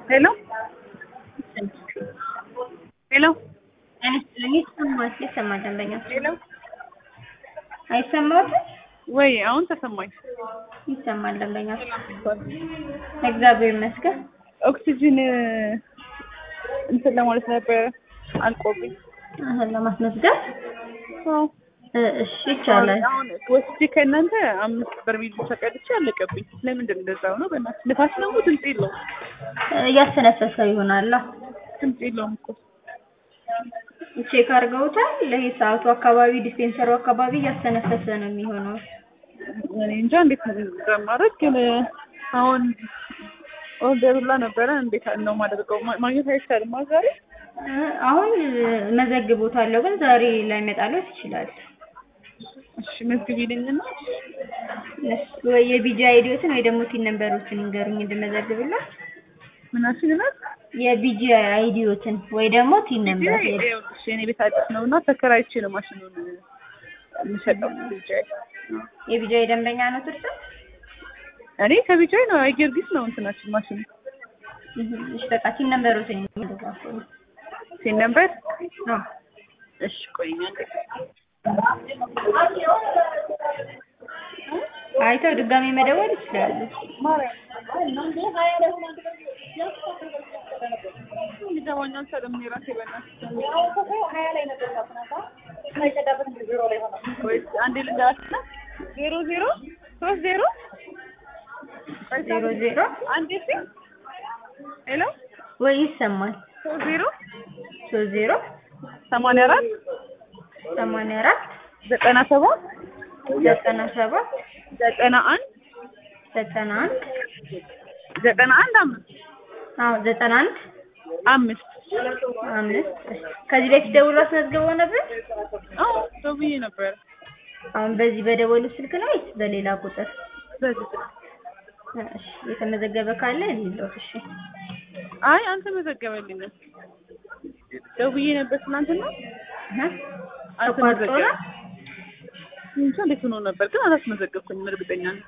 ሄሎ ሄሎ አይመስለኝ ይሰማል ይሰማል ደንበኛ ሄሎ አይሰማትም ወይ አሁን ተሰማኝ። ይሰማል ደንበኛ እግዚአብሔር ይመስገን ኦክሲጅን እንትን ለማለት ነበረ አልቆብኝ። አሁን ለማስመዝገብ አዎ እ እሺ ይቻላል አሁን ወስጄ ከእናንተ አምስት በርሜል ብቻ ቀድቼ አለቀብኝ። ለምንድን ነው እንደዛ ሆነው? በእናትህ ንፋስ ደግሞ ድምፅ የለውም እ እያስተነፈሰ ይሆናል ድምፅ የለውም እኮ ቼክ አድርገውታል ለይሄ ሰዓቱ አካባቢ ዲስፔንሰሩ አካባቢ እያስተነፈሰ ነው የሚሆነው እኔ እንጃ እንዴት እንደማደርግ ግን አሁን ኦርደር ሁላ ነበረ። እንዴት ነው የማደርገው? ማ- ማግኘት አይቻልም አ ዛሬ እ አሁን መዘግቦታለሁ ግን ዛሬ ላይመጣለት ይችላል እሺ መዝግቢልኝና እሱ ወይ የቢጂ አይዲዎትን ወይ ደግሞ ቲን ነምበሮችን ይንገሩኝ እንድመዘግብላት ምናችን ናት የቢጂ አይዲዎትን ወይ ደግሞ ቲን ነምበር ይኸውልሽ የኔ ቤት አዲስ ነው እና ተከራይቼ ነው ማሽኑን የምሸጠው። ቢጃይ የቢጂ ደንበኛ ነው ትርፍ እኔ ከቢጃይ ነው አይጌርጊስ ነው እንትናችን ማሽኑ እሺ በቃ ቲን ነምበሮትን ይንገሩኝ ሴን ነበር አዎ እሺ ቆይኛ አይተው ድጋሜ መደወል ይችላሉ ይገባኛል። ሰለም የራሴ በእናትሽ ወይስ አንዴ ልንገራችና ዜሮ ዜሮ ሶስት ዜሮ ዜሮ ዜሮ አንዴ ሲ ሄሎ ወይ ይሰማል ሶስት ዜሮ ሶስት ዜሮ ሰማንያ አራት ሰማንያ አራት ዘጠና ሰባት ዘጠና ሰባት ዘጠና አንድ ዘጠና አንድ ዘጠና አንድ አምስት አዎ ዘጠና አንድ አምስት አምስት እሺ። ከዚህ በፊት ደውሎ አስመዝግበው ነበር አዎ ደውዬ ነበር አሁን በዚህ በደወሉ ስልክ ነው ወይስ በሌላ ቁጥር በዚህ ስልክ እሺ የተመዘገበ ካለ ሊሎት እሺ አይ አንተ መዘገበልኝም ደውዬ ነበር ትናንትና እህ ተቋርጦ ነው አልተመዘገበም እንጃ እንዴት ሆኖ ነበር ግን አላስመዘገብኩኝም እርግጠኛ ነኝ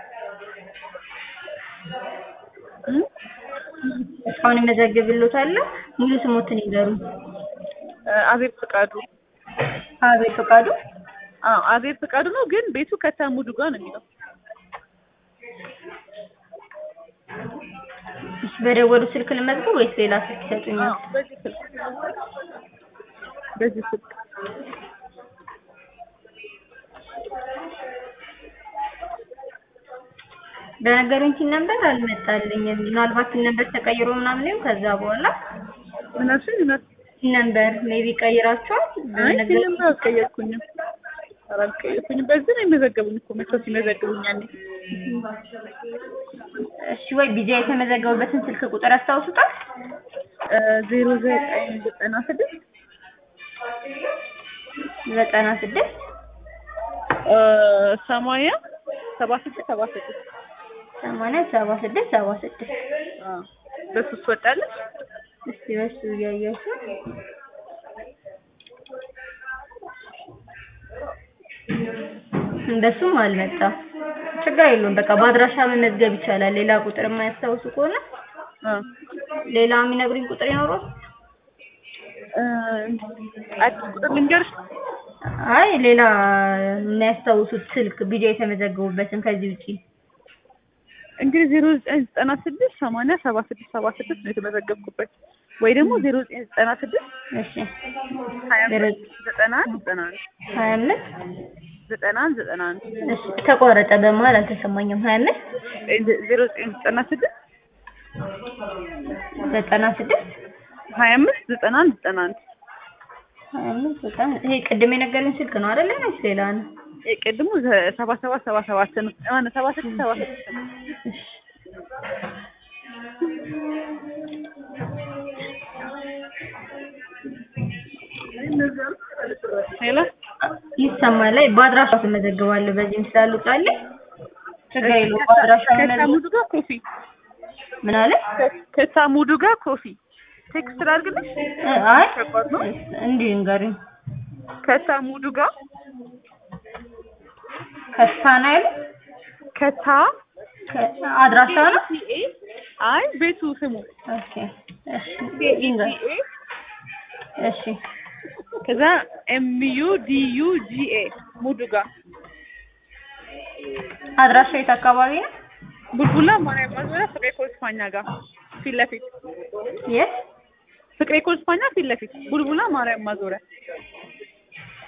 እ? እስካሁን እመዘግብልዎታለሁ ሙሉ ስሞትን ይንገሩኝ አዜብ ፍቃዱ አቤት ፈቃዱ አዎ አዜብ ፍቃዱ ነው ግን ቤቱ ከታሙዱ ጋር ነው የሚለው እሺ በደወሉ ስልክ ልመዝገብ ወይስ ሌላ ስልክ ይሰጡኛል አዎ በዚህ ስልክ በዚህ ስልክ በነገሩኝ ቲን ነበር አልመጣልኝም ምናልባት ቲን ነበር ተቀይሮ ምናምን ይሁን ከዛ በኋላ ምናችን ምናት ቲን ነበር ሜቢ ቀይራችኋል አይ በነገሩኝ- ፊልም አልቀየርኩኝም ኧረ አልቀየርኩኝም በዚህ ነው የሚመዘገቡኝ እኮ መቶ ሲመዘግቡኝ ያኔ እሺ ወይ ቢዚ የተመዘገቡበትን ስልክ ቁጥር ያስታውሱታል ዜሮ ዘጠኝ ዘጠና ስድስት ዘጠና ስድስት ሰማንያ ሰባ ስድስት ሰባ ስድስት ሰማንያ ሰባ ስድስት ሰባ ስድስት አዎ በሱ ትወጣለች እስቲ በሱ እያየሁት እንደሱም አልመጣም ችግር የለውም በቃ በአድራሻ መመዝገብ ይቻላል ሌላ ቁጥር የማያስታውሱ ከሆነ አ ሌላ የሚነግሩኝ ቁጥር ይኖረው እ አዲስ ቁጥር ልንገርሽ አይ ሌላ የሚያስታውሱት ስልክ ቢጃ የተመዘገቡበትን ከዚህ ውጪ እንግዲህ ዜሮ ዘጠኝ ዘጠና ስድስት ሰማንያ ሰባ ስድስት ሰባ ስድስት ነው የተመዘገብኩበት ወይ ደግሞ ዜሮ ዘጠኝ ዘጠና ስድስት እሺ ሀያ ዜሮ አምስት ዘጠና አንድ ዘጠና አንድ ሀያ አምስት ዘጠና አንድ ዘጠና አንድ እሺ ተቋረጠ በመሀል አልተሰማኝም ሀያ አምስት ዜሮ ዘጠኝ ዘጠና ስድስት ዘጠና ስድስት ሀያ አምስት ዘጠና አንድ ዘጠና አንድ ሀያ አምስት ዘጠና ይሄ ቅድም የነገሩኝ ስልክ ነው አይደለ ወይስ ሌላ ነው ቅድሙ ሰባ ሰባት ሰባ ሰባት ነው ማነው ሰባ ስድስት ሰባ ስድስት ነው እሺ ሄሎ ይሰማል ላይ በአድራሻ ትመዘግባለሁ በዚህም ስላልወጣልኝ ችግር የለውም በአድራሻ መመዝገብ ከታሙዱ ጋር ኮፊ ምን አለ ከታሙዱ ጋር ኮፊ ቴክስት ላድርግልሽ እ አይ ከባድ ነው እንዲህ ንገሩኝ ከታሙዱ ጋር ከስታ ነው ያሉት ከታ ከ- አድራሻ ነው ሲኤ አይ ቤቱ ስሙ ኦኬ እሺ ይንገር ዲኤ እሺ ከዛ ኤምዩ ዲዩ ጂኤ ሙዱጋ አድራሻ የት አካባቢ ነው? ቡልቡላ ማርያም ማዞሪያ ፍቅሬ ኮስፓኛ ጋር ፊት ለፊት የት? ፍቅሬ ኮስፓኛ ፊት ለፊት ቡልቡላ ማርያም ማዞሪያ